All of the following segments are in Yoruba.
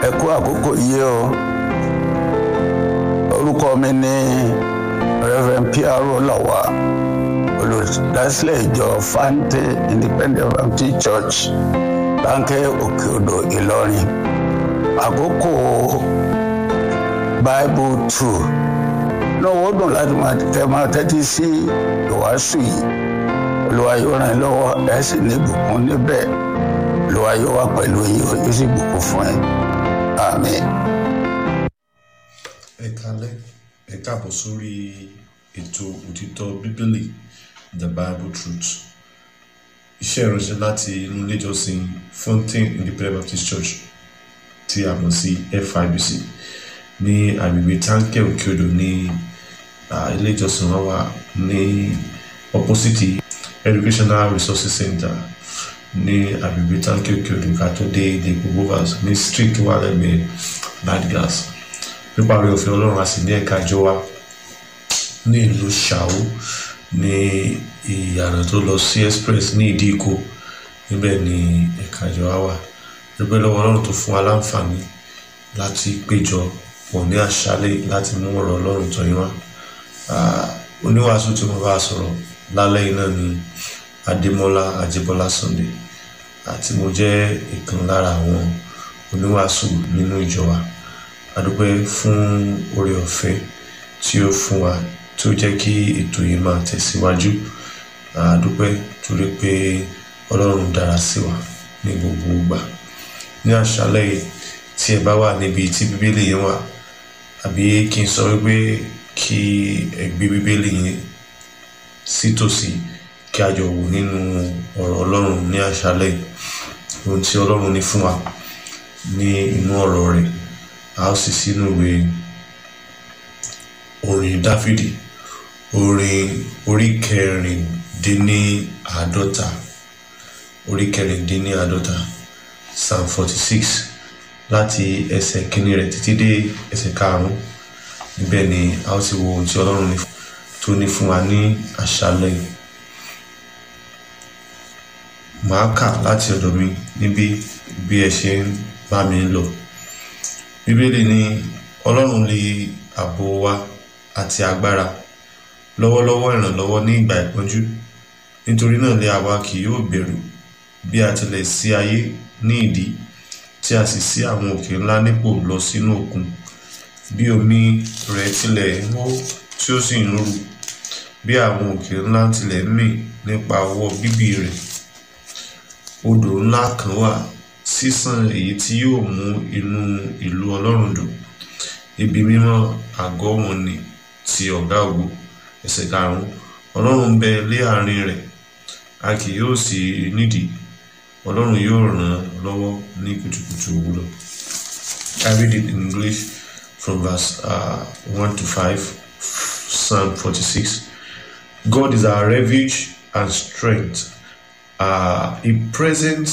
ẹ kú àkókò yìí o orúkọ mi ní reverend piaro lawa olùdásílẹ̀ ìjọ fante independent baptist church láńkẹ́ òkè odò ìlọrin àkókò bible two lọ́wọ́ dùn láti máa tẹ́ máa tẹ́tí sí ìwàásù yìí olúwa yóò ràn yín lọ́wọ́ ẹ̀ sì ní ìbùkún níbẹ̀ olúwa yóò wà pẹ̀lú yín yóò sì bùkún fún yín àmín. ẹ kalẹ ẹ káàbọ̀ sórí ètò òtítọ́ bíbélì the bible truth iṣẹ́ ìránṣẹ́ láti inú ilé ìjọsìn fountain independent baptist church tí a mọ̀ sí fibc ní agbègbè táǹkẹ́ òkèodò ní ilé ìjọsìn wa wà ní opposite educational resources center ní agbègbè táǹkẹ́ òkèodò ká tó dé ilé gbogbo ní street wà lẹ́gbẹ̀ẹ́ ladgas nípa orí òfin ọlọ́run a sì ní ẹ̀ka ìjọ wa ní ìlú ṣàwó ní ìyànà tó lọ sí express ní ìdí ìkó níbẹ̀ ni ẹ̀ka ìjọ wa wà dúpẹ́ lọ́wọ́ ọlọ́run tó fún wa láǹfààní láti péjọ pọ̀ ní àṣálẹ̀ láti mú ọ̀rọ̀ ọlọ́run tọ́ yín wá oníwàásù tí mo bá sọ̀rọ̀ lálẹ́ yìí náà ni adémọ́lá àjẹbọ́lá sunday àti mo jẹ́ ìkan lára àwọn oníwàásù nínú ìjọ wa adúpẹ́ fún oore ọ̀fẹ́ tí ó fún wa tí ó jẹ́ kí ètò yìí máa tẹ̀síwájú adúpẹ́ torí pé ọlọ́run dára sí wa ní gbogbo ìgbà ní àṣálẹ́ yìí tí ẹ bá wà níbi tí bíbélì yẹn wà àbí kí n sọ wípé kí ẹ gbé bíbélì yẹn sítòsí kí a jọ wò nínú ọ̀rọ̀ ọlọ́run ní àṣálẹ́ yìí ohun tí ọlọ́run ní fún wa ní inú ọ̀rọ̀ rẹ̀ a ó sì sínú ìwé orin dáfídì orin orí kẹrìndínláàádọ́ta orí kẹrìndínláàádọ́ta psalm forty six láti ẹsẹ̀ kínní rẹ̀ títí dé ẹsẹ̀ karùn-ún níbẹ̀ ni a ó ti wo ohun tí ọlọ́run tó ní fún wa ní àṣálẹ̀ yìí màá kà láti ọ̀dọ̀ mi níbi bí ẹ ṣe ń bá mi lọ bíbélì ní ọlọ́run lè ààbò wa àti agbára lọ́wọ́lọ́wọ́ ìrànlọ́wọ́ ní ìgbà ìpọ́njú nítorí náà lè àwa kì yóò bẹ̀rù bí a tilẹ̀ sí ayé ní ìdí tí a sì sí àwọn òkè ńlá nípò lọ sínú òkun bí omi rẹ̀ tilẹ̀ ń hó tí ó sì ń rú bí àwọn òkè ńlá tilẹ̀ ń mì nípa ọwọ́ bíbí rẹ̀ odò ńlá kan wà sísan èyí tí yóò mú inú ìlú ọlọ́run dùn ibi mímọ́ àgọ́ wọn ni ti ọ̀gá ògo ẹsẹ̀ karùn-ún ọlọ́run ń bẹ lé àárín rẹ̀ a kì yóò sì nídìí ọlọ́run yóò ràn án lọ́wọ́ ní kùtùkùtù òwúrọ̀ I read it in English from verse uh, one to five Psalm forty-six God is our refuge and strength uh, a present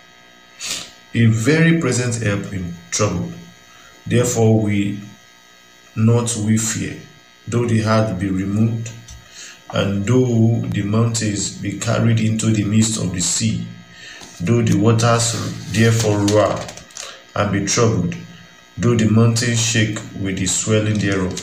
a very present help in trouble. Therefore, we not we fear, though the heart be removed, and though the mountains be carried into the midst of the sea, though the waters therefore roar and be troubled, though the mountains shake with the swelling thereof.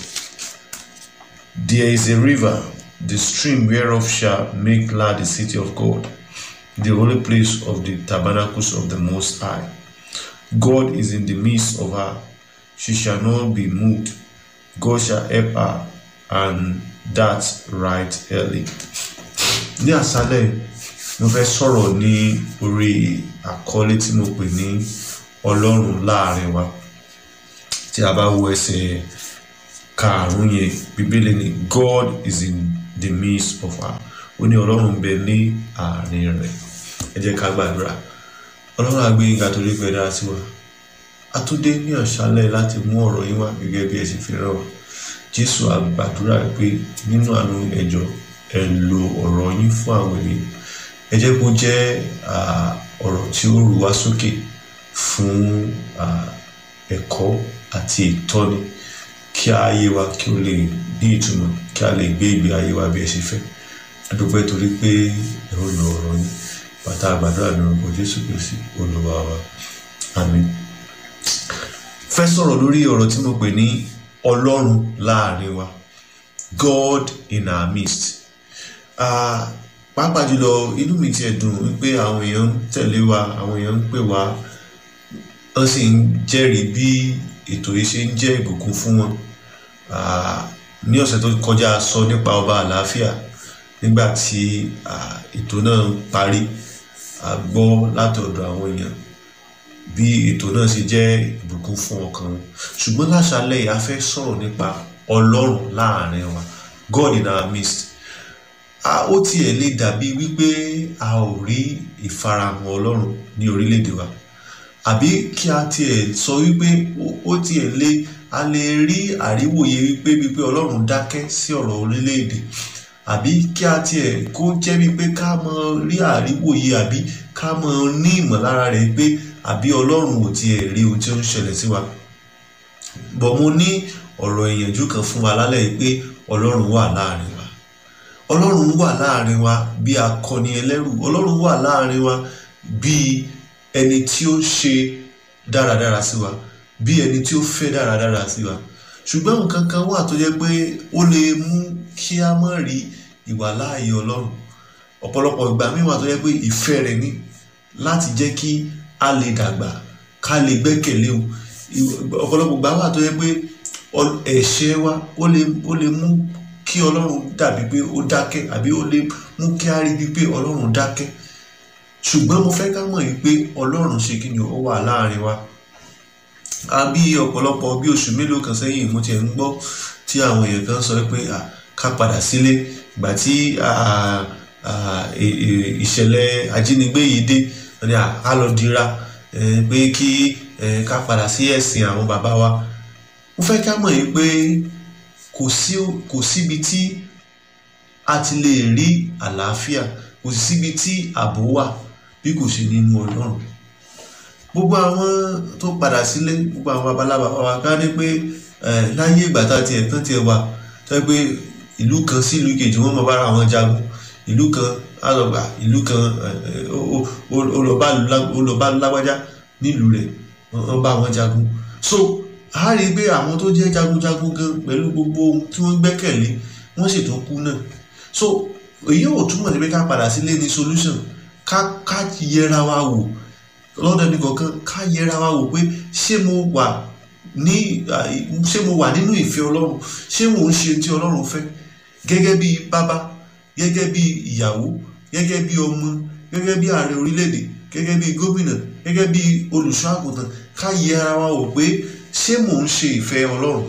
There is a river, the stream whereof shall make glad the city of God the holy place of the tabernacles of the Most High. God is in the midst of her. She shall not be moved. God shall help her, and that right early. Ní àṣálẹ̀ mo fẹ́ sọ̀rọ̀ ní orí àkọlé tí mo pè ní Ọlọ́run láàrin wa. Tí a bá wo ẹsẹ̀ karùn-ún yẹn, Bíbélì ni God is in the midst of her. Ó ní Ọlọ́run bẹ ní àárín rẹ̀ ẹ jẹ́ ká gbàdúrà ọlọ́run àgbé yín ga torí pé dára sí wa a tún dé ní àṣálẹ̀ láti mú ọ̀rọ̀ yín wá gẹ́gẹ́ bí ẹ sì fi rán wa jésù àgbàdúrà pé nínú àánú ẹjọ́ ẹ lo ọ̀rọ̀ yín fún àwọn ènìyàn ẹ jẹ́ kó jẹ́ ọ̀rọ̀ tí ó rú wa sókè fún ẹ̀kọ́ àti ìtọ́ni kí ayé wa kí ó lè ní ìtumọ̀ kí a lè gbé ìgbé ayé wa bí ẹ ṣe fẹ́ a dúpẹ́ torí pé ẹ ó lo ọ̀rọ̀ yín bàtà àgbàdo àmì orúkọ jésù kristi olúwa wa àmín sọ̀rọ̀ lórí ọ̀rọ̀ tí mo pè ní ọlọ́run láàrin wa God in our midst Ah, pàápàá jùlọ inú mi tiẹ̀ dùn wípé àwọn èèyàn ń tẹ̀lé wa àwọn èèyàn ń pè wá wọ́n sì ń jẹ́rìí bí ètò yìí ṣe ń jẹ́ ìbùkún fún wọn Ah, ní ọ̀sẹ̀ tó kọjá a sọ nípa ọba àlàáfíà nígbà tí ah, ètò náà parí a gbọ́ látọ̀dọ̀ àwọn èèyàn bí ètò náà ṣe jẹ́ ìbùkún fún ọkàn wọn ṣùgbọ́n láṣálẹ̀ yìí a fẹ́ sọ̀rọ̀ nípa ọlọ́run láàrin wa God in our midst a ó tiẹ̀ lè dàbí wípé a ò rí ìfarahàn ọlọ́run ní orílẹ̀-èdè wa àbí kí a tiẹ̀ sọ wípé ó- ó tiẹ̀ lè a lè rí àríwòye wípé wípé ọlọ́run dákẹ́ sí ọ̀rọ̀ orílẹ̀-èdè àbí kí a tiẹ̀ kó jẹ́ wípé ká mọ rí àríwòye àbí ká mọ ní ìmọ̀lára rẹ̀ pé àbí ọlọ́run ò tiẹ̀ rí ohun tí ó ń ṣẹlẹ̀ sí wa bọ̀ mo ní ọ̀rọ̀ ìyànjú kan fún wa lálẹ́ yìí pé ọlọ́run wà láàrin wa ọlọ́run wà láàrin wa bí akọni ẹlẹ́rù ọlọ́run wà láàrin wa bí ẹni tí ó ṣe dáradára sí wa bí ẹni tí ó fẹ́ dáradára sí wa ṣùgbọ́n nǹkan kan wà tó jẹ́ pé ó lè mú kí a má rí ìwàláàyè ọlọ́run ọ̀pọ̀lọpọ̀ ìgbà míì wà tó jẹ́ pé ìfẹ́ rẹ̀ ní láti jẹ́ kí a lè dàgbà ká lè gbẹ́kẹ̀lé o Ìw- ọ̀pọ̀lọpọ̀ ìgbà wà tó jẹ́ pé ọ- ẹ̀ṣẹ̀ wa ó lè ó lè mú kí ọlọ́run dàbí pé ó dákẹ́ àbí ó lè mú kí a rí bíi pé ọlọ́run dákẹ́ ṣùgbọ́n mo fẹ́ ká mọ̀ yìí pé ọlọ́run ṣe kí ni ó wà láàrin wa a bí ọ̀pọ̀lọpọ̀ bí oṣù mélòó kan sẹ́yìn mo tiẹ̀ ń gbọ́ tí àwọn èèyàn kan sọ pé à, ká padà sílé ìgbà tí à, à, ì- ì- ìṣẹ̀lẹ̀ ajínigbé yìí dé wọ́n ní à, á lọ dira eh, pé kí eh, ká padà sí ẹ̀sìn àwọn bàbá wa mo fẹ́ ká mọ̀ yìí pé kò sí kò síbi tí a ti lè rí àlàáfíà kò sí síbi tí ààbò wà bí kò ṣe nínú ọlọ́run gbogbo àwọn tó padà sílé gbogbo àwọn babaláwa wa ká ní pé eh, láyé ìgbà tá a tiẹ̀ tán tiẹ̀ wà tó yẹ pé ìlú kan sí ìlú kejì wọ́n mọ bára wọn jagun ìlú kan á lọ gbà ìlú kan eh, ó- ó- ó- ó lọ bá ìlú lá- ó lọ bá lágbájá nílùú rẹ̀ wọ́n wọ́n bá wọn jagun so a rí i pé àwọn tó jẹ́ jagunjagun gan pẹ̀lú gbogbo ohun tí wọ́n gbẹ́kẹ̀lé wọ́n sì tó kú náà so èyí ò túmọ̀ sí pé ká padà sílé ní solution ká ká yẹra wa wò lọ́dọ̀ ẹni kọ̀ọ̀kan ká yẹra wa wò pé ṣé mo wà ní à, ṣé mo wà nínú ìfẹ́ ọlọ́run ṣé mò ń ṣe tí ọlọ́run fẹ́ gẹ́gẹ́ bí bàbá gẹ́gẹ́ bí ìyàwó gẹ́gẹ́ bí ọmọ gẹ́gẹ́ bí ààrẹ orílẹ̀-èdè gẹ́gẹ́ bí gómìnà gẹ́gẹ́ bí olùṣọ́ àgùntàn ká yẹra wa wò pé ṣé mò ń ṣe ìfẹ́ ọlọ́run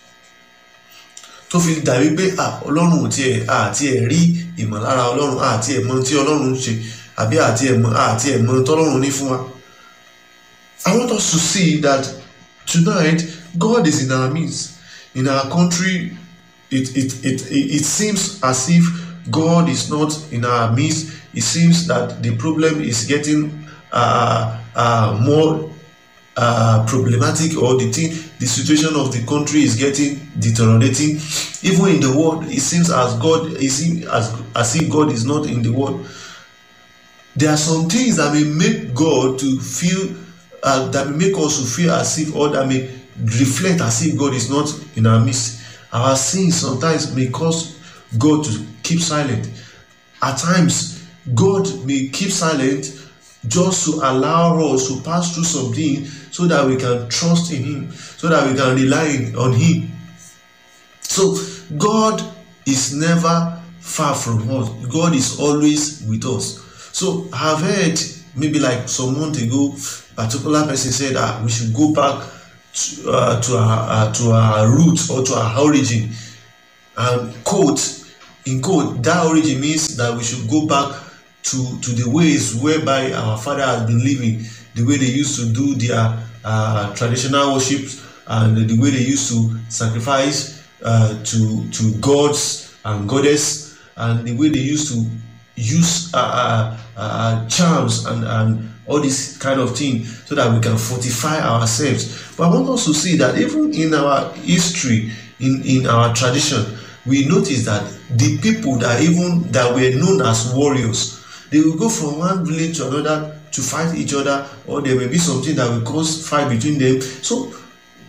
tó fi dàbí pé à ọlọ́run ò tiẹ̀ àti ẹ̀ rí ìmọ̀lára ọlọ́run àti ẹ̀ mọ tí ọlọ́run ń ṣe àbí àti ẹ̀ mọ àti ẹ̀ mọ tọ́lọ́run ní fún wa. I want us to see that tonight God is in our midst. In our country, it, it, it, it, it seems as if God is not in our midst. It seems that the problem is getting uh, uh, more uh, problematic or the thing, the situation of the country is getting deteriorating. Even in the world, it seems as God is as as if God is not in the world. There are some things that may make God to feel uh, that may make us to feel as if or that may reflect as if God is not in our midst. Our sins sometimes may cause God to keep silent. At times, God may keep silent just to allow us to pass through something so that we can trust in Him, so that we can rely on Him. So, God is never far from us, God is always with us. So, I've heard maybe like some month ago, particular person said that we should go back to, uh, to our uh, to our roots or to our origin and quote in quote that origin means that we should go back to to the ways whereby our father has been living the way they used to do their uh, traditional worships and the way they used to sacrifice uh, to to gods and goddess and the way they used to use uh, uh, uh, charms and and all this kind of thing so that we can fortify ourselves but i want us to see that even in our history in in our tradition we notice that the people that even that were known as warriors they will go from one village to another to fight each other or there may be something that will cause fight between them so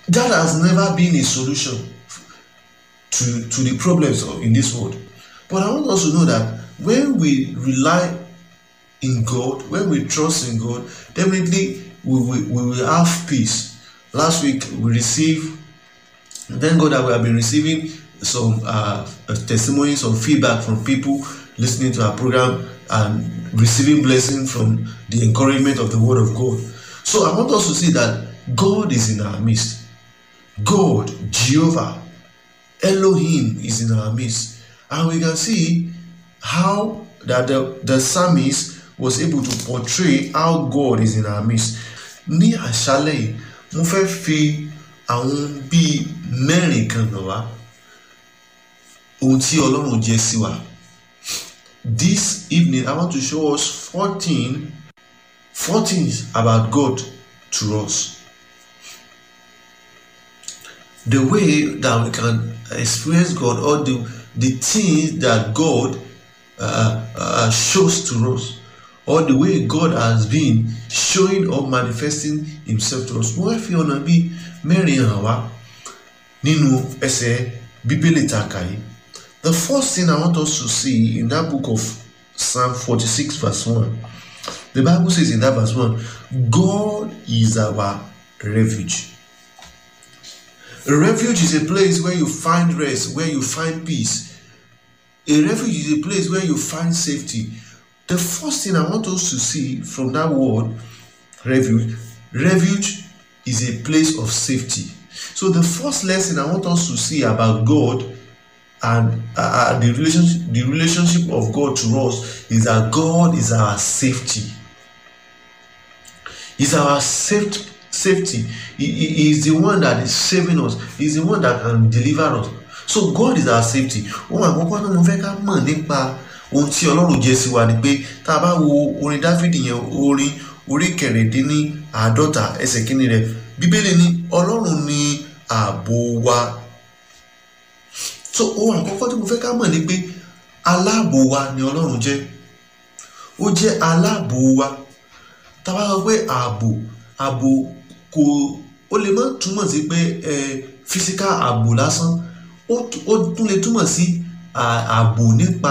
that has never been a solution to to the problems of, in this world but i want us to know that when we rely in god when we trust in god definitely we will we will have peace last week we receive thank god that we have been receiving some uh, testimonies some feedback from people listening to our program and receiving blessing from the encouragement of the word of god so i want us to see that god is in our midst god jehovah elohim is in our midst and we can see how that the, the psalmist was able to portray how god is in our midst ní àṣálẹ̀ yìí mo fẹ́ fi àwọn bíi mẹ́rin kan hàn wá ohun tí ọlọ́run jẹ́ sí wa this evening i want to show us fourteen four things about god to us the way that we can experience god or the the things that god uh, uh, shows to us or the way god has been showing or manifesting himself to us wọ́n fi ọ̀nà bíi mẹ́rin hàn wá nínú ẹsẹ̀ bíbélì tá a kà yìí the first thing i want us to see in that book of psalm forty-six verse one the bible says in that verse one god is our refuge a refuge is a place where you find rest where you find peace a refuge is a place where you find safety the first thing i want us to see from that word refuge refuge is a place of safety so the first lesson i want us to see about god and uh, the relationship the relationship of god to us is that god is our safety is our safe, safety he, he is the one that is saving us he is the one that can deliver us so god is our safety ohun àkọ́kọ́ náà mo fẹ́ ká mọ̀ nípa ohun tí ọlọ́run jẹ́ sí wa ni pé tá a bá wo orin dáfídì yẹn orin orí kẹrìndínní àádọ́ta ẹsẹ̀ kínní rẹ̀ bíbélì ní ọlọ́run ní ààbò wa so ohun àkọ́kọ́ tí mo fẹ́ ká mọ̀ ni pé aláàbò wa ni ọlọ́run jẹ́ ó jẹ́ aláàbò wa tá a bá sọ pé ààbò ààbò kò ó lè má túmọ̀ sí pé ẹ physical ààbò lásán ó tún lè túmọ̀ sí ààbò nípa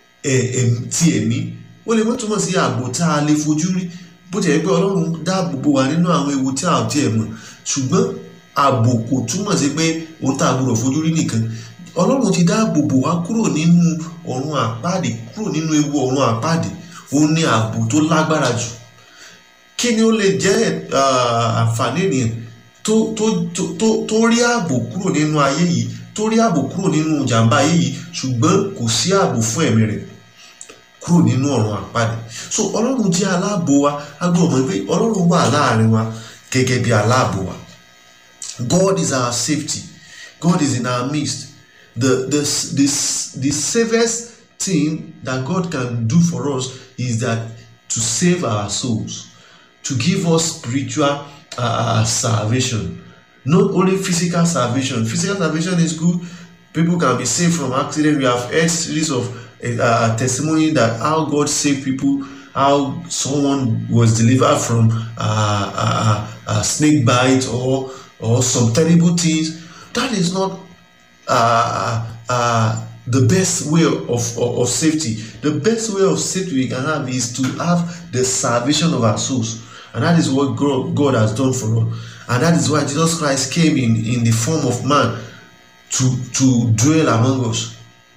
ti ẹ̀mí ó lè má túmọ̀ sí ààbò tá a lè fojú rí bó ti yẹ pé ọlọ́run dáàbò bò wá nínú àwọn ewu tí a ò tiẹ̀ mọ̀ ṣùgbọ́n ààbò kò túmọ̀ sí pé ohun tá a gbọdọ̀ fojú rí nìkan ọlọ́run ti dáàbò bò wá kúrò nínú ọ̀run àpáàdé kúrò nínú ewu ọ̀run àpáàdé òun ni ààbò tó lágbára jù kí ni ó lè jẹ́ àǹfààní ènìyàn tó tó tó tó rí ààbò kúrò nínú ayé yìí tó rí ààbò kúrò nínú ìjàmbá ayé yìí ṣùgbọ́n kò sí ààbò fún ẹ̀mí rẹ̀ kúrò nínú ọ̀run àpáàdé so ọlọ́run jẹ́ aláàbò wa a gbọ́dọ̀ mọ̀ pé ọlọ́run wà láàrin wa gẹ́gẹ́ bí aláàbò wa God is our safety God is in our midst the the the the safest thing that God can do for us is that to save our souls to give us spiritual uh, salvation not only physical salvation physical salvation is good people can be saved from accident we have heard series of uh, testimony that how God saved people how someone was delivered from uh, uh, uh, snake bite or or some terrible things that is not uh, uh, the best way of, of, of safety. The best way of safety we can have is to have the salvation of our souls. And that is what God, God has done for us. And that is why Jesus Christ came in, in the form of man to, to dwell among us.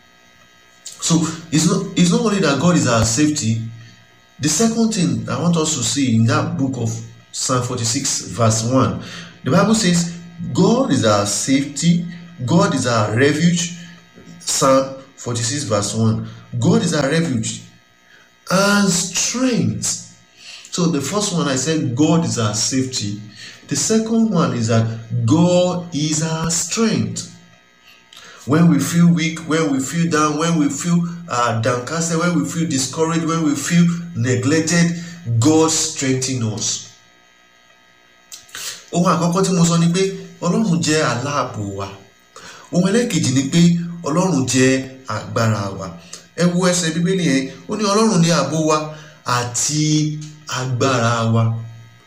So it's not, it's not only that God is our safety. The second thing I want us to see in that book of Psalm 46, verse 1, the Bible says, God is our safety, God is our refuge. Psalm 46, verse 1. God is our refuge and strength. So the first one I said, God is our safety. The second one is that God is our strength. When we feel weak, when we feel down, when we feel uh, downcasted, when we feel discouraged, when we feel neglected, God strengthens us. Ohun àkọ́kọ́ tí mo sọ ni pé Ọlọ́run jẹ́ aláàbò wa. Ohun ẹlẹ́kejì ni pé Ọlọ́run jẹ́ agbára wa. Ẹ wo ẹsẹ̀ Bíbélì yẹn, ó ní Ọlọ́run ní ààbò wa àti agbára wa.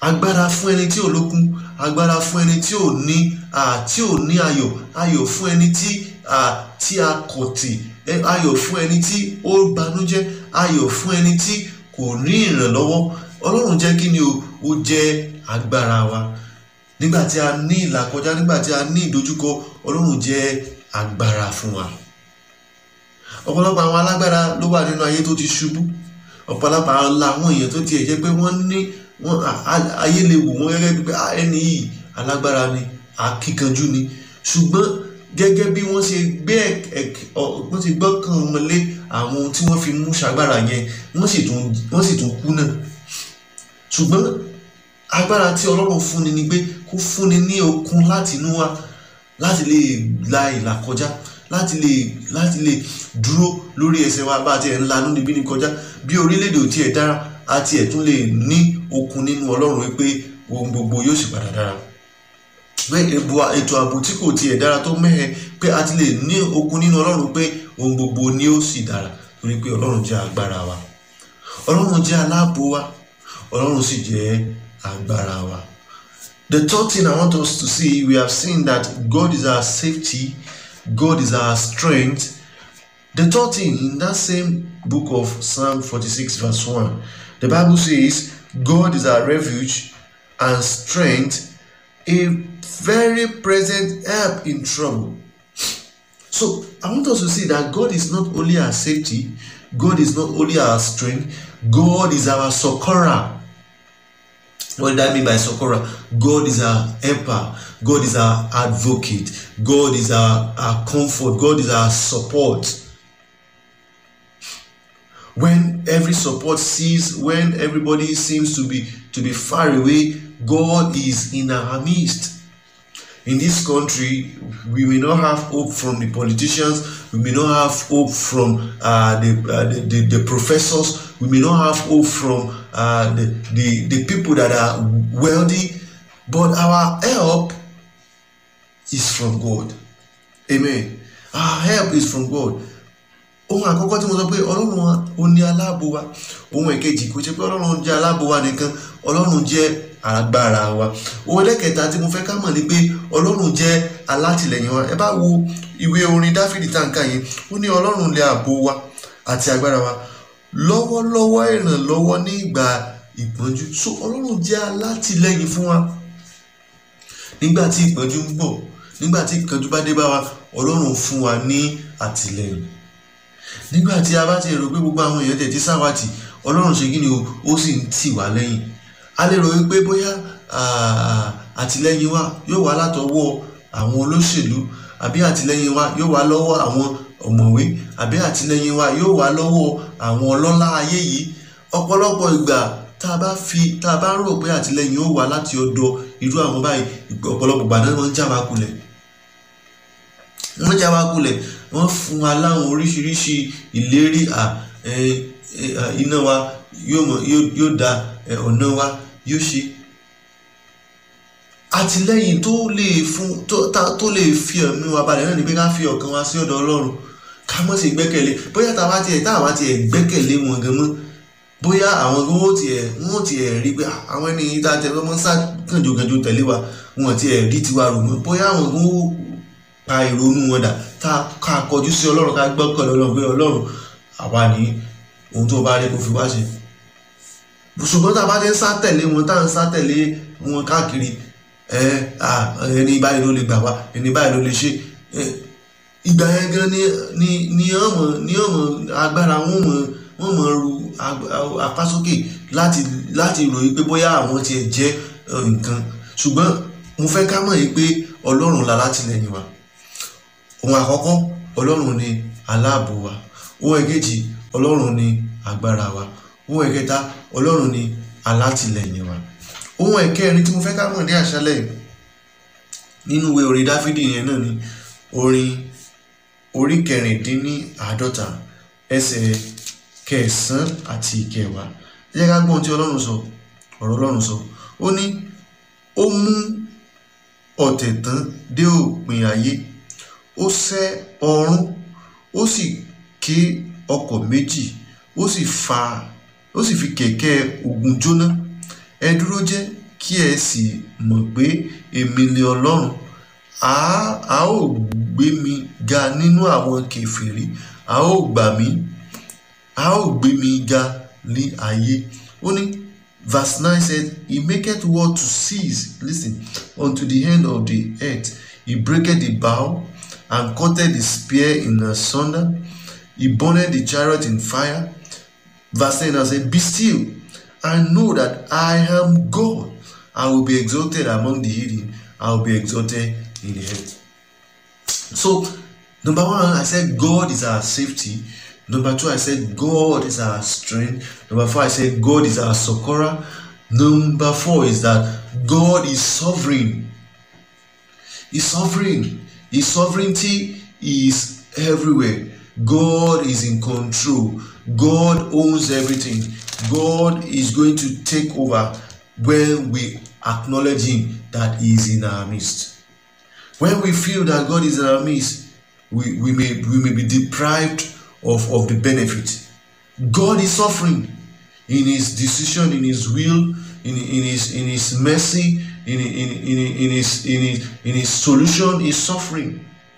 agbára fún ẹni tí ò lókun agbára fún ẹni tí ò ní tí ò ní ayọ̀ ayọ̀ fún ẹni tí tí a kọ̀ tì ayọ̀ fún ẹni tí ó banújẹ́ ayọ̀ fún ẹni tí kò ní ìrànlọ́wọ́ ọlọ́run jẹ́ kí ni o ó jẹ́ agbára wa nígbà tí a ní ìlàkọjá nígbà tí a ní ìdojúkọ ọlọ́run jẹ́ agbára fún wa ọ̀pọ̀lọpọ̀ àwọn alágbára ló wà nínú ayé tó ti ṣubú ọ̀pọ̀lọpọ̀ àwọn èèyàn tó tiẹ̀ jẹ́ pé wọ́n ní wọ́n ayé lè wò wọ́n gẹ́gẹ́ bí pé ẹni yìí alágbára ni akíkanjú ni ṣùgbọ́n gẹ́gẹ́ bí wọ́n ṣe gbé wọ́n ti gbọ́kàn wọn lé àwọn ohun tí wọ́n fi mú ṣagbára yẹn wọ́n sì tún wọ́n sì tún kú náà ṣùgbọ́n agbára tí ọlọ́run fúnni ni pé kó fúnni ní okun láti inú wa láti lè la ìlà kọjá láti lè láti lè dúró lórí ẹsẹ̀ wa bá a ti ẹ̀ ń lanú níbí ní kọjá bí orílẹ̀-èdè ò tiẹ̀ dára a ti ẹ̀ tún lè ní okun nínú ọlọ́run wípé ohun gbogbo yóò sì padà dára pé ètò ààbò tí kò tiẹ̀ dára tó mẹ́hẹ pé a ti lè ní okun nínú ọlọ́run pé ohun gbogbo ni ó sì dára torí pé ọlọ́run jẹ́ agbára wa ọlọ́run jẹ́ aláàbò wa ọlọ́run sì jẹ́ agbára wa. The third thing I want us to see, we have seen that God is our safety, God is our strength. The third thing in that same book of Psalm 46, verse 1, the Bible says, God is our refuge and strength, a very present help in trouble. So I want us to see that God is not only our safety, God is not only our strength, God is our succorer. What did I mean by succorer? God is our helper. God is our advocate. God is our, our comfort. God is our support. When every support ceases, when everybody seems to be to be far away, God is in our midst. In this country, we may not have hope from the politicians. We may not have hope from uh, the, uh, the, the the professors. We may not have hope from uh, the, the the people that are wealthy. But our help is from God. Amen. Our help is from God. ohun àkọ́kọ́ tí mo sọ pé ọlọ́run wa ó ní aláàbò wa ohun èkejì kò ṣe pé ọlọ́run jẹ́ aláàbò wa nìkan ọlọ́run jẹ́ agbára wa ohun ẹlẹ́kẹta tí mo fẹ́ ká mọ̀ ni pé ọlọ́run jẹ́ alátìlẹyìn wa ẹ bá wo ìwé orin dáfídì táǹkà yẹn ó ní ọlọ́run lè ààbò wa àti agbára wa lọ́wọ́lọ́wọ́ ìrànlọ́wọ́ ní ìgbà ìpọ́njú so ọlọ́run jẹ́ alátìlẹyìn fún wa nígbà tí ìpọ́njú ń bọ̀ nígbà tí ìpọ́njú bá dé bá wa ọlọ́run fún wa ní àtìlẹyìn nígbà tí a bá ti rò pé gbogbo àwọn èèyàn tẹ̀ tí sáwàtì ọlọ́run ṣe kí ni o ó sì ń tì wá lẹ́yìn a lè rò wípé bóyá àtìlẹ́yìn wa yóò wá látọwọ́ àwọn olóṣèlú àbí àtìlẹ́yìn wa yóò wá lọ́wọ́ àwọn ọ̀mọ̀wé àbí àtìlẹ́yìn wa yóò wá lọ́wọ́ àwọn ọlọ́lá ayé yìí ọ̀pọ̀lọpọ̀ ìgbà tá a bá fi tá a bá rò pé àtìlẹ́yìn ó wá láti ọ̀dọ̀ irú àwọn báyìí ọ̀pọ̀lọpọ̀ ìgbà náà wọ́n ń já wa kulẹ̀ wọ́n já wa kulẹ̀ wọ́n fún wa láwọn oríṣiríṣi ìlérí iná wa yóò da ọ̀nà wa yóò ṣe àtìlẹ́yìn tó lè fún tó lè fi ẹ̀mí wa balẹ̀ náà ni pé ká fi ọkàn wa sí ọ̀dọ̀ ọlọ́run ká mọ̀ sí gbẹ́kẹ̀lé bóyá tá a bá tiẹ̀ tá a bá tiẹ̀ gbẹ́kẹ̀lé wọn gan mọ́ bóyá àwọn gan wọ́n tiẹ̀ wọ́n tiẹ̀ rí pé àwọn ẹni tá a tẹ̀ lọ́mọ sá kànjọ́kànjọ́ tẹ̀lé wa wọn tiẹ̀ rí tiwa rò mọ́ bóyá àwọn gan wọ́n pa ìrònú wọn dà tá a ká kọjú sí ọlọ́run ká gbọ́kànlé ọlọ́run pé ọlọ́run àwa ní ohun tó bá rí kó fi wá ṣe ṣùgbọ́n tá a bá ti ń sá tẹ̀lé wọn tá à ń sá tẹ̀lé wọn káàkiri ẹ ẹni báyìí ló lè gbà wá ẹni báyìí ló lè ṣe ìgbà yẹn gan ni ni ni ọmọ ni ọmọ agbára wọn mọ wọn mọ ru apá sókè láti láti ròyìn pé bóyá àwọn tiẹ̀ jẹ́ nǹkan ṣùgbọ́n mo fẹ́ ká mọ̀ yìí pé ọlọ́run la látìlẹ́yìn wa ohun àkọ́kọ́ ọlọ́run ni aláàbò wa ohun èkejì ọlọ́run ni agbára wa ohun ẹ̀kẹta ọlọ́run ni alátìlẹyìn wa ohun ẹ̀kẹrin tí mo fẹ́ ká mọ̀ ní àṣálẹ̀ nínú ìwé orin dáfídì yẹn náà ni orin orí kẹrìndínláàádọ́ta ẹsẹ̀ kẹsàn-án àti ìkẹwàá ẹ jẹ́ ká gbọ́n tí ọlọ́run sọ ọ̀rọ̀ ọlọ́run sọ ó ní ó mú ọ̀tẹ̀ tán dé òpin ayé ó sẹ́ ọ̀run ó sì ké ọkọ̀ méjì ó sì fa ó sì fi kẹ̀kẹ́ ogun jóná ẹ dúró jẹ́ kí ẹ sì mọ̀ pé èmi ni ọlọ́run a a ó gbé mi ga nínú àwọn kèfèrí a ó gbà mí a ó gbé mi ga ní ayé ó ní verse nine said he maketh war to cease listen unto the end of the earth he breaketh the bow and cutteth the spear in asunder he burneth the chariot in fire verse ten now say be still and know that I am God I will be exalted among the heathen I will be exalted in the earth so number one I said God is our safety number two I said God is our strength number four I said God is our succorer number four is that God is sovereign He's sovereign His sovereignty is everywhere God is in control God owns everything God is going to take over when we acknowledge him that he is in our midst when we feel that God is in our midst we, we may we may be deprived of, of the benefit God is suffering in his decision in his will in, in his in his mercy in, in, in, in his in his in his solution is suffering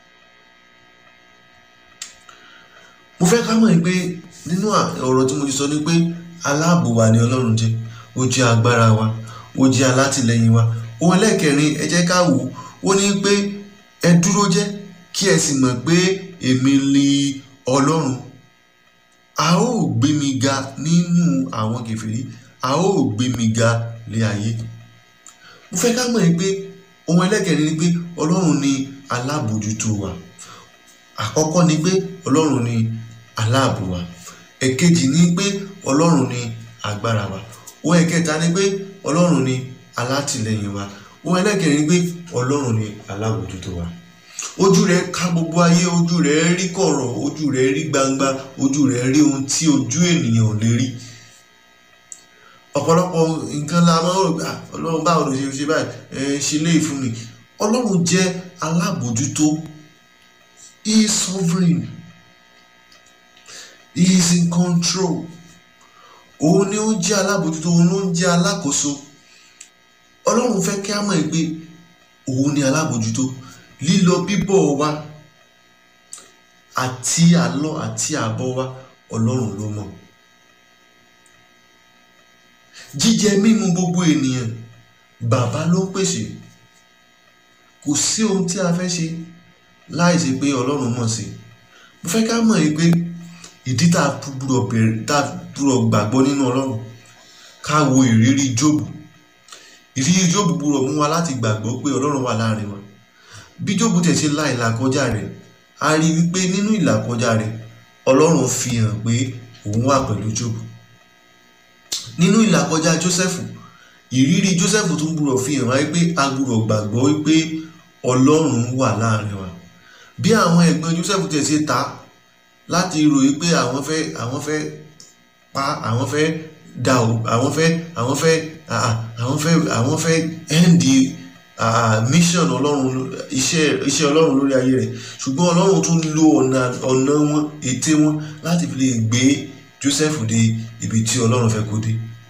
mo fẹ́ ká mọ̀ pé nínú ọ̀rọ̀ tí mo ti sọ ni pé aláàbò wa ni ọlọ́run jẹ́ ó jẹ́ agbára wa ó jẹ́ alátìlẹyìn wa ohun ẹlẹ́kẹrin ẹ jẹ́ ká wò ó ní pé ẹ dúró jẹ́ kí ẹ sì mọ̀ pé èmi ni ọlọ́run a ó gbé mi ga nínú àwọn kèfèrí a ó gbé mi ga lé ayé mo fẹ́ ká mọ̀ pé ohun ẹlẹ́kẹrin ni pé ọlọ́run ni alábòjútó wa àkọ́kọ́ ni pé ọlọ́run ni aláàbò wa ẹ̀kejì ni pé ọlọ́run ni agbára wa ohun ẹ̀kẹta ni pé ọlọ́run ni alátìlẹyìn wa ohun ẹlẹ́kẹrin ni pé ọlọ́run ni alábòjútó wa ojú rẹ̀ ká gbogbo ayé ojú rẹ̀ rí kọ̀rọ̀ ojú rẹ̀ rí gbangba ojú rẹ̀ rí ohun tí ojú ènìyàn ò lè rí ọ̀pọ̀lọpọ̀ nǹkan la máa ń rò pé ọlọ́run báwo ló ṣe ṣe báyìí ẹ ṣe léyìí fún mi ọlọ́run jẹ́ alábòjútó he is sovereign he is in control òun ni ó jẹ́ alábòjútó òun ló ń jẹ́ alákòóso ọlọ́run fẹ́ kí á mọ̀ pé òun ni alábòjútó lílọ bíbọ̀ wa àti àlọ àti àbọ̀ wa ọlọ́run ló mọ̀ jíjẹ mímu gbogbo ènìyàn bàbá ló ń pèsè kò sí ohun tí a fẹ́ ṣe láì ṣe pé ọlọ́run mọ̀ sí mo fẹ́ ká mọ̀ pé ìdí tá a gbúdọ̀ bẹ̀rẹ̀ tá a gbúdọ̀ gbàgbọ́ nínú ọlọ́run ká wo ìrírí jóòbù ìrírí jóòbù gbúdọ̀ mú wa láti gbàgbọ́ pé ọlọ́run wà láàrin wa bí jóòbù tẹ̀ ṣe la ìlàkọjá rẹ̀ a rí wípé nínú ìlàkọjá rẹ̀ ọlọ́run fi hàn pé òun wà pẹ̀lú jóòbù nínú ìlàkọjá jósẹ́fù ìrírí jósẹ́fù tún gbúdọ̀ fi hàn wáyé pé a gbúdọ̀ gbàgbọ́ wípé ọlọ́run wà láàrin wa bí àwọn ẹ̀gbọ́n jósẹ́fù tẹ̀ ṣe ta láti ròyìn pé àwọn fẹ́ àwọn fẹ́ pa àwọn fẹ́ dà ó àwọn fẹ́ àwọn fẹ́ àwọn fẹ́ àwọn fẹ́ ẹ́ǹdì mission ọlọ́run iṣẹ́ iṣẹ́ ọlọ́run lórí ayé rẹ̀ ṣùgbọ́n ọlọ́run tún lo ọ̀nà ọ̀nà wọn ète wọn láti fi lè gbé Joseph dé ibi tí ọlọ́run fẹ́ kó dé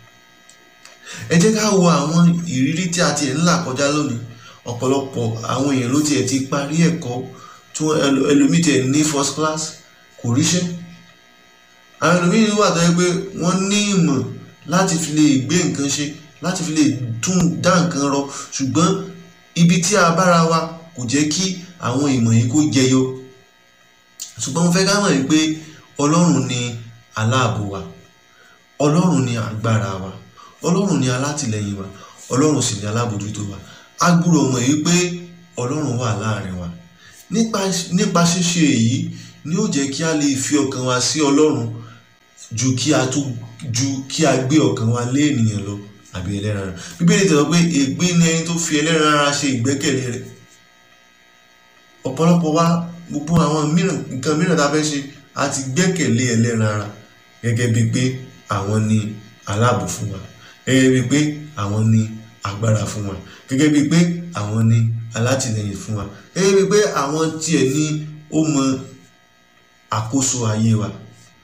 ẹ jẹ́ ká wo àwọn ìrírí tí a ti ń là kọjá lónìí ọ̀pọ̀lọpọ̀ àwọn èèyàn ló tiẹ̀ ti parí ẹ̀kọ́ tí ẹlòmíì tiẹ̀ ní first class kò ríṣẹ́ àwọn ẹlòmíì wà tó yẹ pé wọ́n ní ìmọ̀ láti fi lè gbé nǹkan ṣe láti fi lè tún dá nǹkan rọ ṣùgbọ́n ibi tí a bára wa kò jẹ́ kí àwọn ìmọ̀ yìí kó jẹyọ ṣùgbọ́n mo fẹ́ ká mọ̀ pé ọlọ́run ni aláàbò wa ọlọ́run ni agbára wa ọlọ́run ni alátìlẹyìn wa ọlọ́run sì ni alábòjútó wa a gbúdọ̀ mọ̀ yìí pé ọlọ́run wà láàrin wa nípa nípa ṣíṣe èyí ni ó jẹ́ kí a lè fi ọkàn wa sí ọlọ́run ju kí a tún ju kí a gbé ọkàn wa lé ènìyàn lọ àbí ẹlẹ́ran ara bíbélì tẹ̀sán pé ègbé ni ẹni tó fi ẹlẹ́ran ara ṣe ìgbẹ́kẹ̀lé rẹ̀ ọ̀pọ̀lọpọ̀ wa gbogbo àwọn mìíràn nǹkan mìíràn tá a fẹ́ ṣe a ti gbẹ́kẹ̀lé ẹlẹ́ran ara gẹ́gẹ́ bíi pé àwọn ni aláàbò fún wa gẹ́gẹ́ bíi pé àwọn ni agbára fún wa gẹ́gẹ́ bíi pé àwọn ni alátìlẹyìn fún wa gẹ́gẹ́ bíi pé àwọn tiẹ̀ ní ó mọ àkóso ayé wa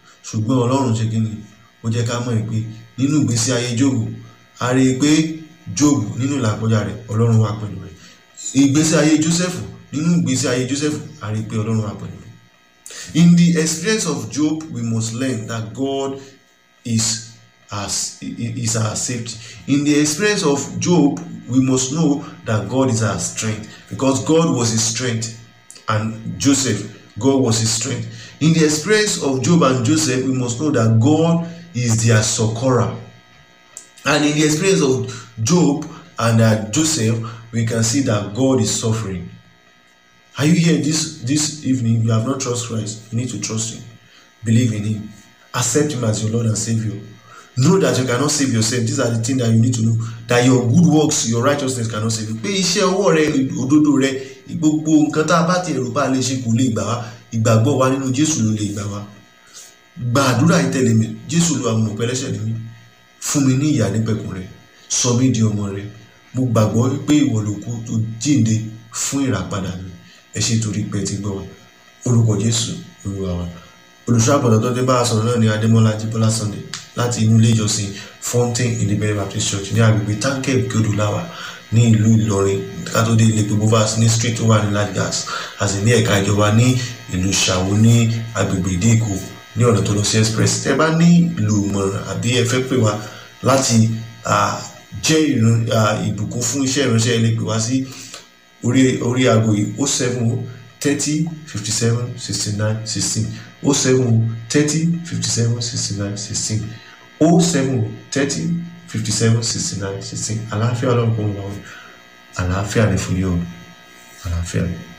ṣùgbọ́n ọlọ́run ṣe kí ni ó jẹ́ ká mọ̀ pé nínú ìgbésí ayé Jóòbù a rí i pé job nínú ìlàkọjá rẹ̀ ọlọ́run wà pẹ̀lú rẹ̀ ìgbésí ayé joseph nínú ìgbésí ayé joseph a rí i pé ọlọ́run wà pẹ̀lú rẹ̀ in the experience of job we must learn that god is as is our safety in the experience of job we must know that god is our strength because god was his strength and joseph god was his strength in the experience of job and joseph we must know that god is their succorer and in the experience of job and uh, joseph we can see that god is suffering are you here this this evening you have not trust christ you need to trust him believe in him accept him as your lord and saviour know that you cannot save yourself these are the things that you need to know that your good works your righteousness cannot save you pé iṣẹ́ ọwọ́ rẹ òdodo rẹ gbogbo nǹkan tá a bá ti ẹ̀rù bá lè ṣe kò lè gbà wá ìgbàgbọ́ wa nínú jésù ló lè gbà wá gba àdúrà ìtẹ̀lé mi jésù ló àmọ̀ pẹ́lẹ́sẹ̀ ni mí fún mi ní ìyá nípẹ̀kun rẹ sọ mí di ọmọ rẹ mo gbàgbọ́ pé ìwọ ló kú tó jíǹde fún ìràpadà mi ẹ ṣe torí pé ti gbọ́ orúkọ jésù olúwa wa olùṣọ́ àbọ̀dọ̀ tó dé bá a sọ̀rọ̀ náà ní adémọ́lá jíbọ́lá sunday láti inú ilé ìjọsìn fountain independent baptist church ní agbègbè táǹkẹ́ ìkéodùláwà ní ìlú ìlọrin kátó dé ilé gbogbo vas ní street tó wà ní lagos àti ní ẹ̀ka ìjọba ní ìlú ṣàwó ní agbègbè ìdíkù ní ọ̀nà tó lọ sí express tẹ́ bá ní ìlú ìmọ̀ràn àbí ẹ fẹ́ pè wá láti jẹ́ ìbùkún fún iṣẹ́ ìránṣẹ́ ilé pè wá sí orí orí aago yìí ó seven o thirty fifty seven sixty nine sixteen o seven o thirty fifty seven sixty nine sixteen o seven o thirty fifty seven sixty nine sixteen àlàáfíà ọlọ́run kò ń wá wọn àlàáfíà ni fún yóò àlàáfíà ni.